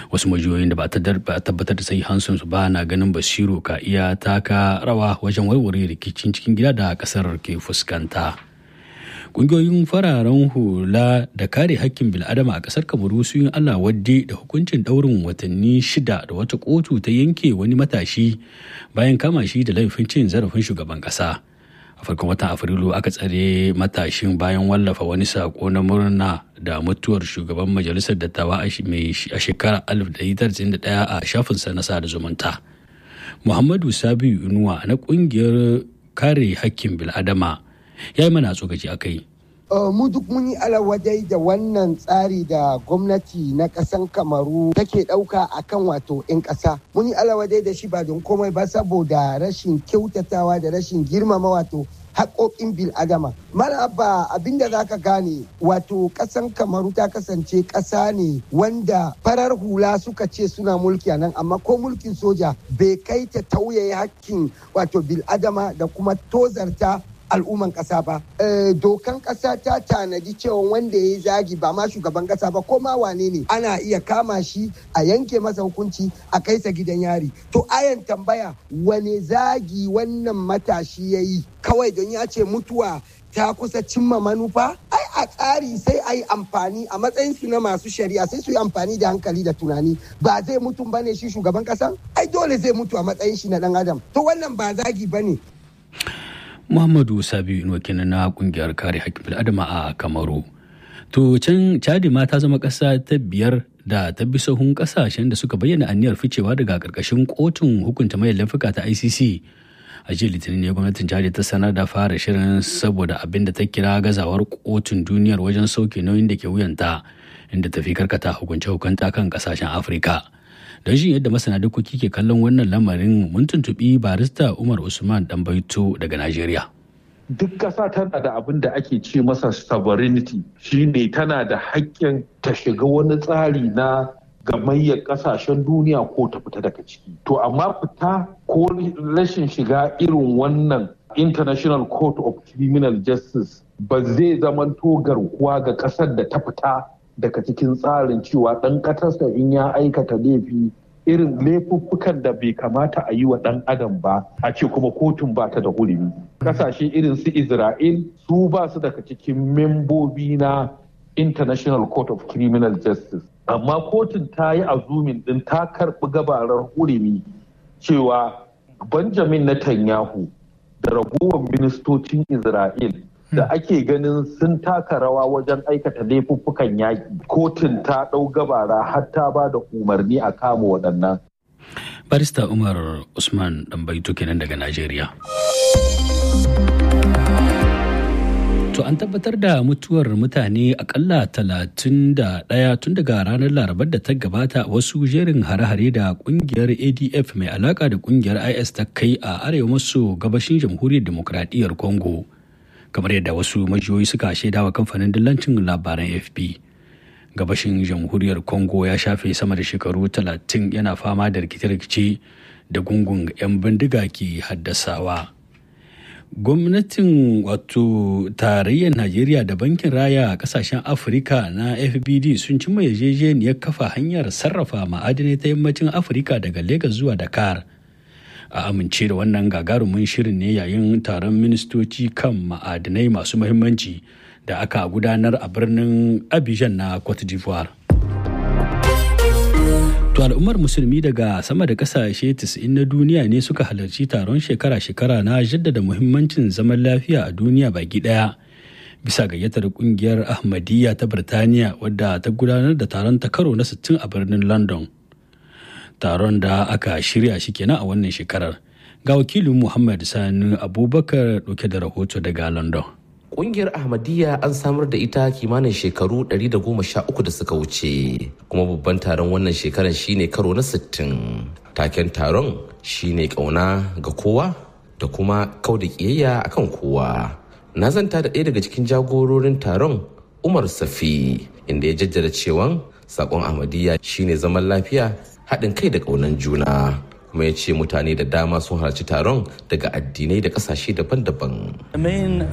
wasu majiyoyin da ba a tabbatar da sai hansun su ba na ganin basiru ka iya taka rawa wajen warware rikicin cikin gida da kasar ke fuskanta ƙungiyoyin fararen hula da kare hakkin bil'adama a ƙasar kamaru sun yi allah wadde da hukuncin ɗaurin watanni shida da wata kotu ta yanke wani matashi bayan kama shi da laifin cin zarafin shugaban ƙasa a farkon watan afrilu aka tsare matashin bayan wallafa wani sako na murna da mutuwar shugaban majalisar dattawa a shekarar 1991 a shafinsa na sada zumunta muhammadu sabiu inuwa na kungiyar kare hakkin bil'adama ya yi mana tsokaci a kai mu duk mun yi alawadai da wannan tsari da gwamnati na ƙasan kamaru take ɗauka a kan wato 'yan ƙasa mun yi alawadai da shi ba don komai ba saboda rashin kyautatawa da rashin girmama wato haƙoƙin bil adama mara abba abinda za ka gane wato ƙasan kamaru ta kasance ƙasa ne wanda farar hula suka ce suna mulki a nan amma ko mulkin soja bai kai ta tauye hakkin wato bil adama da kuma tozarta al'umman ƙasa ba. dokan ƙasa ta tanadi cewa wanda ya yi zagi ba ma shugaban ƙasa ba ko ma wane ne ana iya kama shi a yanke masa hukunci a kai sa gidan yari. To ayan tambaya wane zagi wannan matashi ya yi kawai don ya ce mutuwa ta kusa cimma manufa ai a tsari sai a yi amfani a matsayin su na masu shari'a sai su yi amfani da hankali da tunani ba zai mutum bane shi shugaban ƙasa ai dole zai mutu a matsayin shi na dan adam to wannan ba zagi bane Muhammadu Sabiu Inuwa kenan na kungiyar kare haƙƙin bil'adama a Kamaru. To can Chadi ma ta zama ƙasa ta biyar da ta bi sahun ƙasashen da suka bayyana aniyar ficewa daga ƙarƙashin kotun hukunta mai laifuka ta ICC. A jiya Litinin ne gwamnatin Chadi ta sanar da fara shirin saboda abin da ta kira gazawar kotun duniyar wajen sauke nauyin da ke wuyanta inda ta fi karkata hukunce-hukunta kan ƙasashen Afirka. don shi yadda masana dokoki ke kallon wannan lamarin mun tuntuɓi barista umar usman baito daga najeriya duk ƙasa tana da abin da ake ce masa sovereignty shine tana da haƙƙin ta shiga wani tsari na gamayyar ƙasashen duniya ko ta fita daga ciki to amma fita ko rashin shiga irin wannan international court of criminal justice ba zai zamanto garkuwa ga ƙasar da ta fita daga cikin tsarin cewa ɗan ƙasarsa in ya aikata laifi irin laifuffukan da bai kamata a yi wa ɗan adam ba a ce kuma kotun ba ta da hurumi ƙasashe irin su isra'il su ba su daga cikin membobi na international court of criminal justice amma kotun ta yi azumin ɗin ta karɓi gabarar hurumi cewa benjamin netanyahu da ragowar ministocin isra'il da ake ganin sun taka rawa wajen aikata laifuffukan yaƙi kotun ta ɗau gabara har ta ba da umarni a kama waɗannan. barista umar usman ɗanbaito kenan daga najeriya to an tabbatar da mutuwar mutane akalla talatin da ɗaya tun daga ranar larabar da ta gabata wasu jerin hare-hare da kungiyar adf mai alaka da kungiyar is ta kai a arewa maso gabashin jamhuriyar demokradiyyar congo kamar yadda wasu majiyoyi suka shaida wa kamfanin dillancin labaran fp gabashin jamhuriyar congo ya shafe sama da shekaru 30 yana fama da rikice-rikice da gungun 'yan bindiga ke haddasawa gwamnatin wato tarayyar najeriya da bankin raya a kasashen afirka na fbd sun cimma yarjejeniyar kafa hanyar sarrafa ma'adinai ta yammacin afirka daga lagos zuwa dakar a amince da wannan gagarumin shirin ne yayin taron ministoci kan ma'adinai masu muhimmanci da aka gudanar a birnin abidjan na cote d'ivoire to al'ummar musulmi daga sama da kasashe 90 na duniya ne suka halarci taron shekara-shekara na jaddada muhimmancin zaman lafiya a duniya baki daya bisa gayyatar kungiyar ahmadiyya ta birtaniya wadda ta gudanar da taron ta karo na 60 a birnin london taron da aka shirya shi kenan a wannan shekarar ga wakilin muhammad sani abubakar dauke da rahoto daga london Ƙungiyar Ahmadiyya an samar da ita kimanin shekaru 113 da suka wuce, kuma babban taron wannan shekarar shine karo na 60. Taken taron shine ƙauna ga kowa da kuma kau da ƙiyayya akan kowa. Na zanta da ɗaya daga cikin jagororin taron Umar Safi, inda ya jaddada cewa saƙon Ahmadiyya shine zaman lafiya, haɗin kai da ƙaunan juna. kuma ya ce mutane da dama sun halarci taron daga addinai da ƙasashe daban-daban.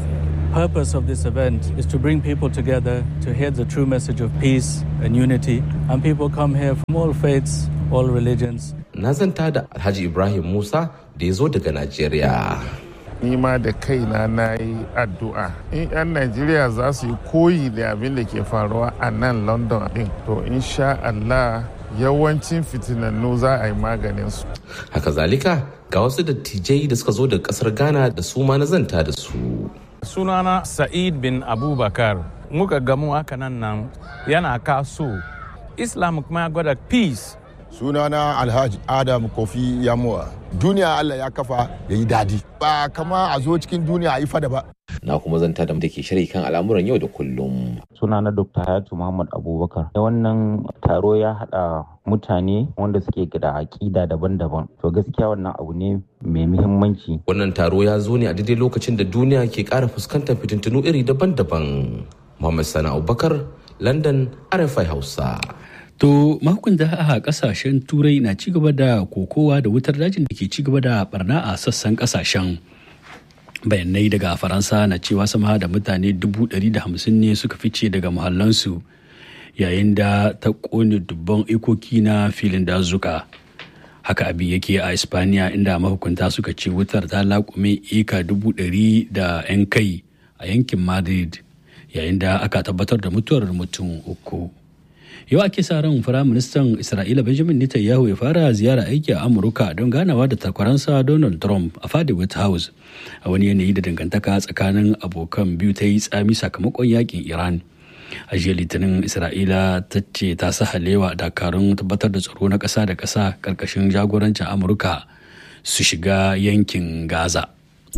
purpose of this event is to bring people together to hear the true message of peace and unity. And people come here from all faiths, all religions. Na zanta da Alhaji Ibrahim Musa da ya zo daga Najeriya. Ni ma da kaina na yi addu'a. In 'yan Najeriya za su yi koyi da abin da ke faruwa a nan London din, to insha Allah yawancin fitinannu za a yi maganin su. Haka zalika ga wasu dattijai da suka zo daga kasar Ghana da su ma na zanta da su. sunana sa'id bin abubakar muka gamu haka nan nan yana kaso islam kuma ya gwada peace sunana alhaji adam kofi yamuwa duniya allah ya kafa ya yi dadi ba kama a zo cikin duniya a yi fada ba Na kuma zanta da ke shari kan al'amuran yau da kullum. sunana dr hayatu muhammad abubakar wannan taro ya hada mutane wanda suke da aƙida daban-daban to gaskiya wannan abu ne mai muhimmanci Wannan taro ya zo ne a daidai lokacin da duniya ke ƙara fuskantar fitintunu iri daban-daban. Muhammad Sani Abubakar, London, RFI Hausa. To mahukunta a kasashen turai na ci gaba da kokowa da wutar dajin da ke ci gaba da barna a sassan kasashen. Bayanai daga Faransa na cewa sama da mutane 150 ne suka fice daga muhallansu yayin da ta kone dubban ikoki na filin dazuka. Haka abin yake a Espaniya inda mahukunta suka ce wutar ta laƙume eka dubu ɗari da 'yan kai a yankin Madrid yayin da aka tabbatar da mutuwar mutum uku. yau ake sa ran firaministan isra'ila benjamin netanyahu ya fara ziyara aiki a amurka don ganawa da takwaransa donald trump a fadi white house a wani yanayi da dangantaka tsakanin abokan biyu ta yi tsami sakamakon yakin iran a jiya litinin isra'ila ta ce ta sahalewa dakarun tabbatar da tsaro na ƙasa da ƙasa ƙarƙashin jagorancin amurka su shiga yankin gaza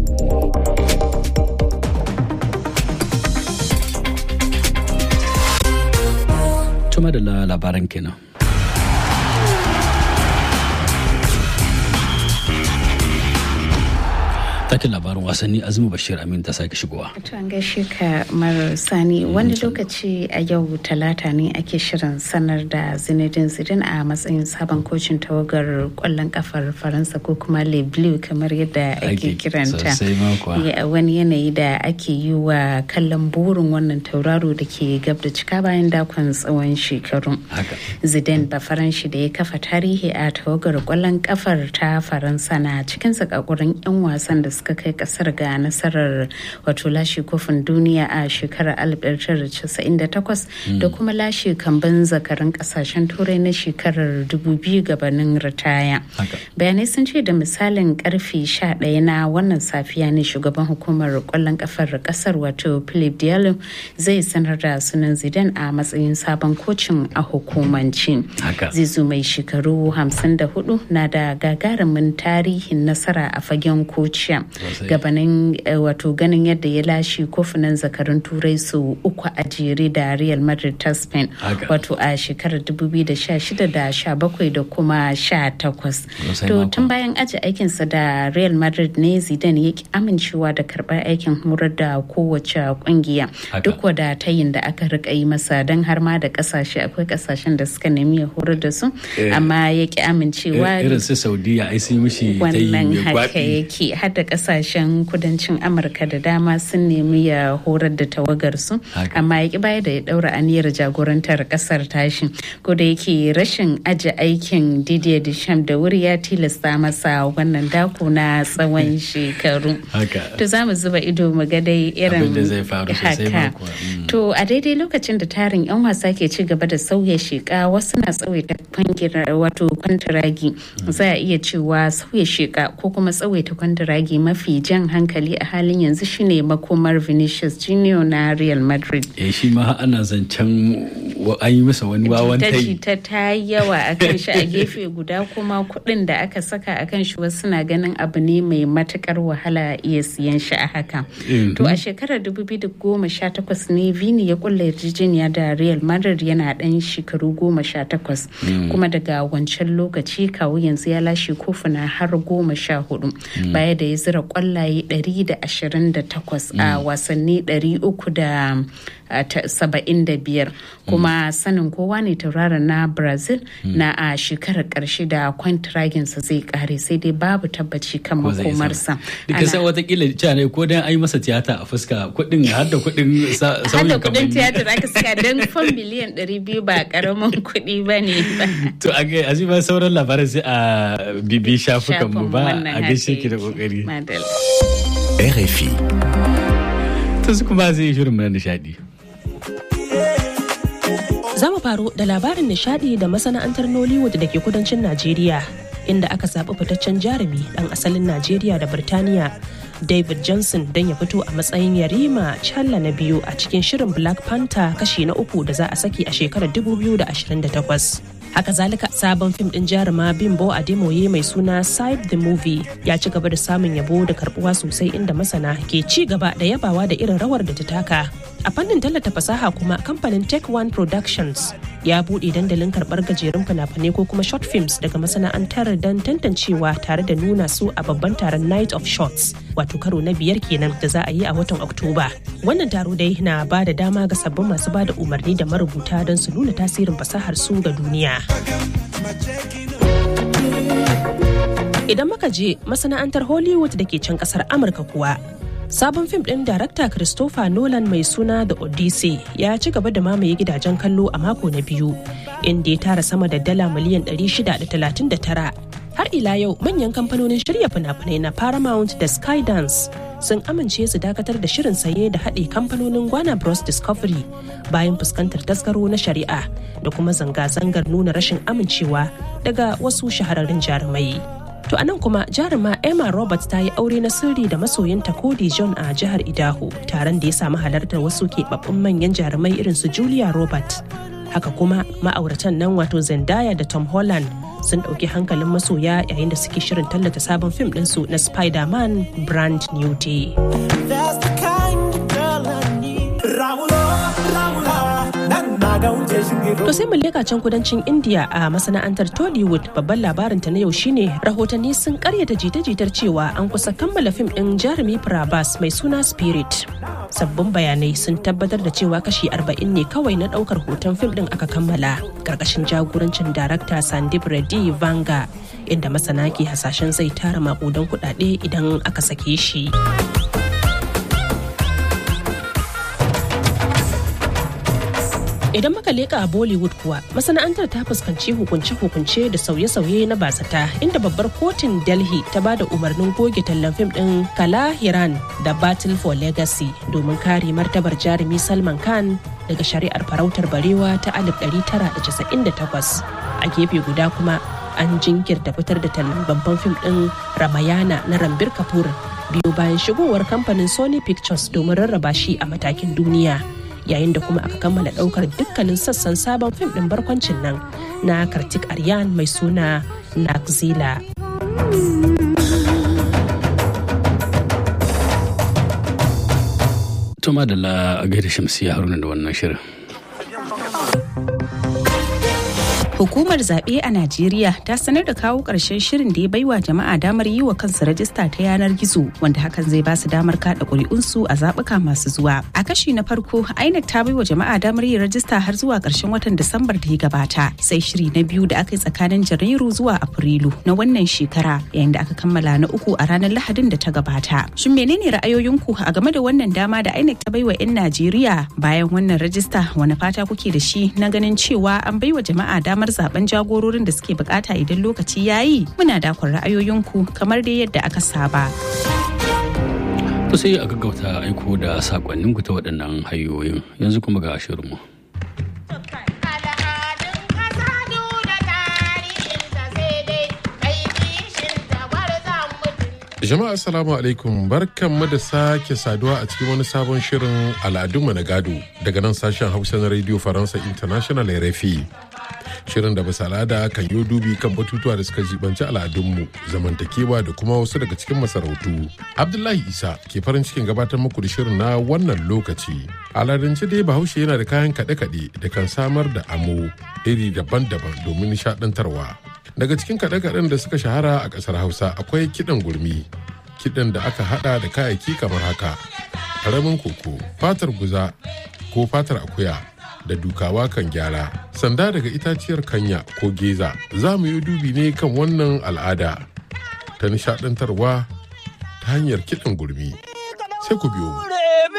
Tuma da labaran kenan. Takin labarin wasanni Azumi Bashir Amin ta sake shigowa. To an gaishe ka Mara Sani wani lokaci a yau talata ne ake shirin sanar da Zinedine Zidane a matsayin sabon kocin tawagar kwallon kafar Faransa ko kuma Le Bleu kamar yadda ake kiranta. Wani yanayi da ake yi wa kallon burin wannan tauraro da ke gab da cika bayan dakon tsawon shekaru. Zidane ba faranshi da ya kafa tarihi a tawagar kwallon kafar ta Faransa na cikin sakakurin 'yan wasan da suka kai kasar ga nasarar wato lashe kofin duniya a shekarar 1998 da kuma lashe kamban zakarin kasashen turai na shekarar 2000 gabanin ritaya bayanai sun ce da misalin karfe 11 na wannan safiya ne shugaban hukumar kwallon kafar kasar wato philip diallo zai sanar da sunan zidane a matsayin sabon kocin a hukumanci zizu mai shekaru 54 na da gagarumin tarihin nasara a fagen kociya gabanin wato ganin yadda ya lashe kofunan zakarun turai su uku a jere da real madrid ta spain wato a shekarar 2016 da 17 da kuma 18 to tun bayan aji aikinsa da real madrid ne zidane ya ki amincewa da karbar aikin horar da kowace kungiya duk wada tayin da aka rika yi masa don har ma da kasashe akwai kasashen da suka nemi ya horar da su amma ya ki amincewa irin su saudiya ai sun mishi wannan haka yake har da kasashen kudancin amurka da dama sun nemi ya horar da tawagarsu amma ya ki baya da ya daura aniyar jagorantar kasar tashi ko da yake rashin aji aikin didier deschamps da wuri ya tilasta masa wannan dako na tsawon shekaru to za mu zuba ido mu ga dai irin haka to a daidai lokacin da tarin yan wasa ke ci gaba da sauya sheka wasu na tsawaita wato kwantiragi za a iya cewa sauya sheka ko kuma tsawaita kwantiragi mafi jan hankali a halin yanzu shine makomar Vinicius Junior na Real Madrid. Eh shi ma ana zancen an yi masa wani wawan tai. ta ta yi yawa a kan shi a gefe guda kuma kuɗin da aka saka a kan shi wasu na ganin abu ne mai matukar wahala iya siyan shi a haka. To a shekarar 2018 ne Vini ya kulla yarjejeniya da Real Madrid yana ɗan shekaru goma sha takwas kuma daga wancan lokaci kawo yanzu ya lashe kofuna har goma sha hudu baya da ya zira zira kwallaye 128 a wasanni 375 kuma sanin kowa ne tauraron na brazil na a shekarar karshe da kwantiraginsa zai kare sai dai babu tabbaci kan makomarsa duka sai watakila cewa ne ko dan ai masa tiyata a fuska kudin har da kudin sauyin kudin tiyata da aka saka don fan miliyan 200 ba karamin kudi ba ne ba to a ga azima sauran labaran sai a bibi shafukan mu ba a gaishe ki da kokari RFI to su kuma zai shirin mu na nishadi Za mu faro da labarin nishadi da masana'antar Nollywood da ke kudancin Najeriya inda aka zaɓi fitaccen jarumi ɗan asalin Najeriya da Birtaniya David Johnson don ya fito a matsayin yarima challa na biyu a cikin shirin Black Panther kashi na uku da za a saki a shekarar 2028. haka zalika sabon fim din jaruma bimbo ademoye mai suna side the movie ya ci gaba da samun yabo da karbuwa sosai inda masana ke ci gaba da yabawa da irin rawar da ta taka a fannin tallata fasaha kuma kamfanin tech one productions ya buɗe dandalin karɓar gajerun fina-finai ko kuma short films daga masana'antar don tantancewa tare da nuna su a babban taron night of shots wato karo na biyar kenan da za a yi a watan oktoba wannan taro dai na ba da dama ga sabbin masu ba da umarni da marubuta don su nuna tasirin fasahar su ga duniya Idan muka je masana'antar Hollywood da ke can kasar Amurka kuwa, sabon fim ɗin darakta Christopher Nolan mai suna The Odyssey ya ci gaba da mamaye gidajen kallo a mako na biyu, inda ya tara sama da dala miliyan 639. Har ila yau manyan kamfanonin shirya fina-finai na Paramount da Skydance sun amince su dakatar da shirin saye da haɗe kamfanonin Gwana Bros Discovery bayan fuskantar tasgaro na shari'a da kuma zanga-zangar nuna rashin amincewa daga wasu shahararrun jarumai. To anan kuma jaruma Emma Roberts ta yi aure na sirri da masoyinta Cody John a jihar Idaho taron da ya samu halartar wasu keɓaɓɓun manyan jarumai irin su Julia Roberts. Haka kuma ma'auratan nan wato Zendaya da Tom Holland sun ɗauki hankalin masoya yayin da suke shirin tallata sabon fim ɗinsu na Spider-Man Brand New Day. To sai mu leka can kudancin India a masana'antar Tollywood babban labarin ta na yau shine rahotanni sun karyata jita-jitar cewa an kusa kammala fim ɗin jarumi Prabhas mai suna Spirit. Sabbin bayanai sun tabbatar da cewa kashi 40 ne kawai na ɗaukar hoton fim ɗin aka kammala ƙarƙashin jagorancin darakta Sandip Reddy Vanga inda masana ke hasashen zai tara maƙudan kuɗaɗe idan aka sake shi. Idan muka leka a Bollywood kuwa masana'antar ta fuskanci hukunce-hukunce da sauye-sauye na basata inda babbar kotun Delhi ta ba da umarnin goge tallan fim din Kala Hiran da Battle for Legacy domin kare martabar jarumi Salman Khan daga shari'ar farautar barewa ta 1998. A gefe guda kuma an jinkirta fitar da tallan babban fim din Ramayana na Rambir Kapoor biyu bayan shigowar kamfanin Sony Pictures domin rarraba shi a matakin duniya. yayin da kuma aka kammala daukar dukkanin sassan sabon fim din barkwancin nan na kartik aryan mai suna nakzila Tuma da la gaida shamsiya haruna da wannan shirin. Hukumar zaɓe a Najeriya ta sanar da kawo ƙarshen shirin da ya baiwa jama'a damar yi wa kansu rajista ta yanar gizo wanda hakan zai ba su damar kaɗa ƙuri'unsu a zaɓuka masu zuwa. A kashi na farko, INEC ta baiwa jama'a damar yin rajista har zuwa ƙarshen watan Disambar da ya gabata. Sai shiri na biyu da aka yi tsakanin Janairu zuwa Afrilu na wannan shekara yayin da aka kammala na uku a ranar Lahadin da ta gabata. Shin menene ra'ayoyinku a game da wannan dama da INEC ta baiwa 'yan Najeriya bayan wannan rajista wani fata kuke da shi na ganin cewa an baiwa jama'a damar zaben jagororin da suke bukata idan lokaci ya yi muna dakon ra'ayoyinku kamar dai yadda aka saba. To sai a gaggauta aiko da sakonninku ta waɗannan hanyoyin yanzu kuma ga shirinmu. Jama'a assalamu alaikum barkanmu da sake saduwa a cikin wani sabon shirin al'adunmu na gado daga nan sashen hausa na radio faransa international rfi shirin da bisa al'ada kan yi dubi kan batutuwa da suka jibanci al'adunmu zamantakewa da kuma wasu daga cikin masarautu abdullahi isa ke farin cikin gabatar muku da shirin na wannan lokaci al'adance dai bahaushe yana da kayan kaɗe-kaɗe da kan samar da amo iri daban-daban domin nishaɗantarwa daga cikin kaɗe-kaɗen da suka shahara a ƙasar hausa akwai kiɗan gurmi kiɗan da aka hada da kayayyaki kamar haka ƙaramin koko fatar guza ko fatar akuya da dukawa kan gyara sanda daga itaciyar kanya ko geza za mu yi dubi ne kan wannan al'ada ta nishadantarwa ta hanyar kiɗan gurmi sai ku biyo mu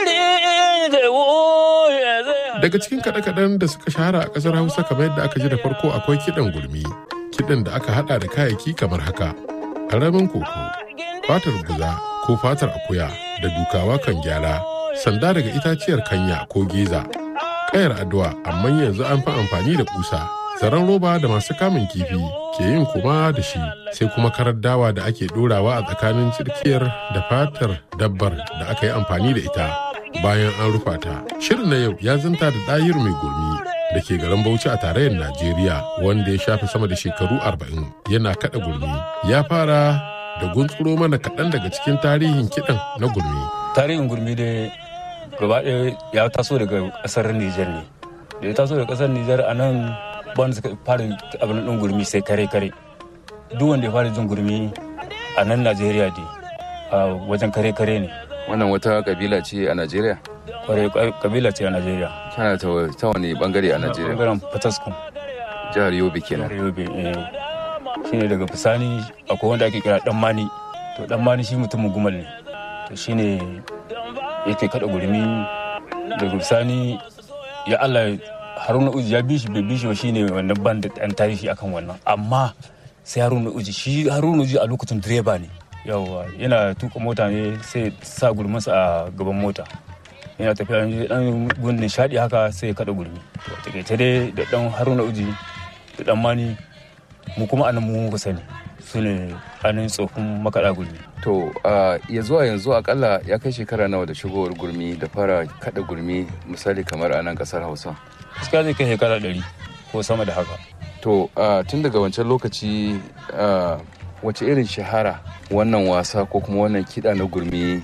daga cikin kaɗe-kaɗen da suka shahara a ƙasar hausa kamar yadda aka ji da farko akwai kiɗan gurmi kiɗan da aka haɗa da kayayyaki kamar haka ƙaramin koko fatar guza ko fatar akuya da dukawa kan gyara sanda daga itaciyar kanya ko geza kayar addu'a amma yanzu an fi amfani da kusa zaren roba da masu kamun kifi ke yin kuma da shi sai kuma karar dawa da ake dorawa a tsakanin cirkiyar da fatar dabbar da aka yi amfani da ita bayan an rufa ta shirin na yau ya zanta da ɗayir mai gurmi da ke garin bauchi a tarayyar najeriya wanda ya shafe sama da shekaru arba'in yana kaɗa gurmi ya fara da guntsuro mana kaɗan daga cikin tarihin kiɗan na gurmi tarihin gurmi dai gaba ɗaya ya taso daga ƙasar Nijar ne. Da ya taso daga ƙasar Nijar a nan wanda suka fara abin ɗin gurmi sai kare kare. Duk wanda ya fara jin gurmi a nan Najeriya dai a wajen kare kare ne. Wannan wata kabila ce a Najeriya? Kwarai kabila ce a Najeriya. Tana ta wani bangare a Najeriya? Bangaren Fataskum. Jihar Yobe kenan. Jihar Yobe eh. Shine daga Fisani akwai wanda ake kira Dan Mani. To Dan Mani shi mutumin gumal ne. To shine yake kada gurmi daga bisani ya Allah haruna uji ya bi shi bai bi shi shine wannan ban da dan tarihi akan wannan amma sai haruna uji shi haruna uji a lokacin direba ne yawa yana tuka mota ne sai sa gurminsa a gaban mota yana tafiya dan gun nishadi haka sai ya kada gurmi to takaice dai da dan haruna uji da dan mani mu kuma anan mu muka sani su ne ainihin tsofin makaɗa gurmi. To ya zuwa yanzu akalla ya kai shekara nawa da shigowar gurmi da fara kaɗa gurmi misali kamar a nan ƙasar Hausa. Gaskiya zai kai shekara ɗari ko sama da haka. To tun daga wancan lokaci wace irin shahara wannan wasa ko kuma wannan kiɗa na gurmi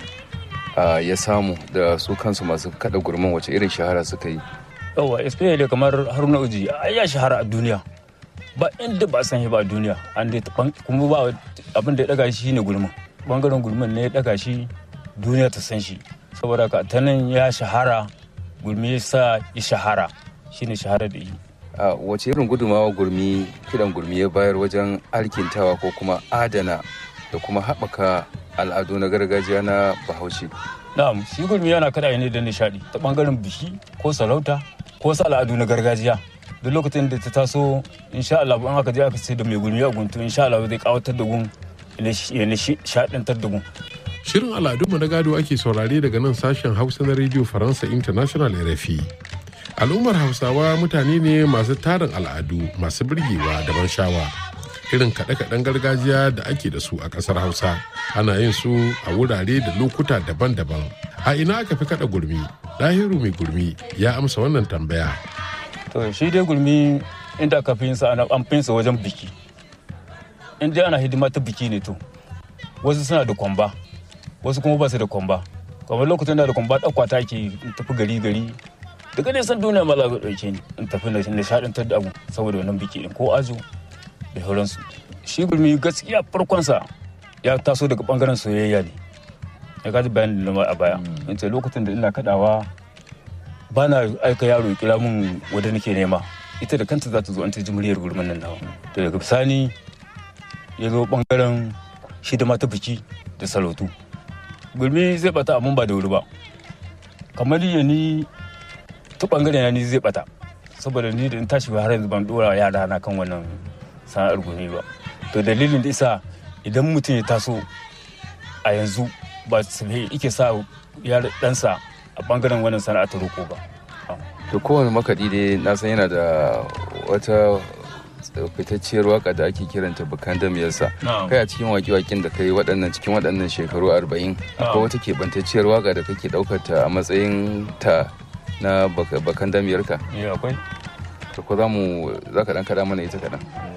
ya samu da su kansu masu kaɗa gurmin wace irin shahara suka yi. Yawwa, especially kamar Haruna Uji ya shahara a duniya. ba inda ba san shi ba duniya an dai kuma ba abin da ya daga shi ne gulmin bangaren gulmin ne ya daga shi duniya ta san shi saboda ka ta nan ya shahara gulmi ya sa ya shahara shine shahara da yi a wace irin gudumawa gurmi kidan gurmi ya bayar wajen alkintawa ko kuma adana da kuma haɓaka al'adu na gargajiya na bahaushe na'am shi gurmi yana kada ne da nishadi ta bangaren biki ko sarauta ko wasu al'adu na gargajiya duk lokacin da ta taso insha Allah an aka je aka ce da mai gurmi a guntu insha Allah zai kawatar da gun ya nishadantar da gun Shirin al'adunmu na gado ake saurare daga nan sashen Hausa na Radio Faransa International RFI. Al'ummar Hausawa mutane ne masu tarin al'adu masu birgewa da ban shawa. Irin kaɗe-kaɗen gargajiya da ake da su a ƙasar Hausa ana yin su a wurare da lokuta daban-daban. A ina aka fi kaɗa gurmi? Lahiru mai gurmi ya amsa wannan tambaya. To shi dai gurmi inda aka fi yin sa an fi yin sa wajen biki. In dai ana hidima ta biki ne to. Wasu suna da kwamba, wasu kuma ba su da kwamba kamar lokacin da da kwamba ɗauka ta ke tafi gari gari daga ne san duniya ma za ka ɗauke ni in tafi na nishaɗantar da abu saboda wannan biki ɗin ko ajo da sauransu shi gurmi gaskiya farkonsa ya taso daga ɓangaren soyayya ne ya kaji bayan da a baya in ce lokacin da ina kaɗawa ba na aika yaro ya kira min wadda nake nema ita da kanta za ta zo an ta ji muryar gurmin nan nawa to daga bisani ya zo ɓangaren hidima ta biki da sarautu gurmi zai bata amma ba da wuri ba kamar ya ni ta bangare na ni zai bata saboda ni da in tashi har yanzu ban dora yara na kan wannan sana'ar gurmi ba to dalilin da isa idan mutum ya taso a yanzu ba su ike sa ya ɗansa a bangaren wannan sana'ar ta roko ba to kowane makaɗi dai na san yana da wata fitacciyar waka da ake kiranta bukan damiyarsa kai a cikin waki-wakin da kai waɗannan cikin waɗannan shekaru arba'in akwai wata keɓantacciyar waka da kake ɗaukar ta a matsayin ta na bakan damiyarka akwai to ko za mu za ka ɗan kaɗa mana ita kaɗan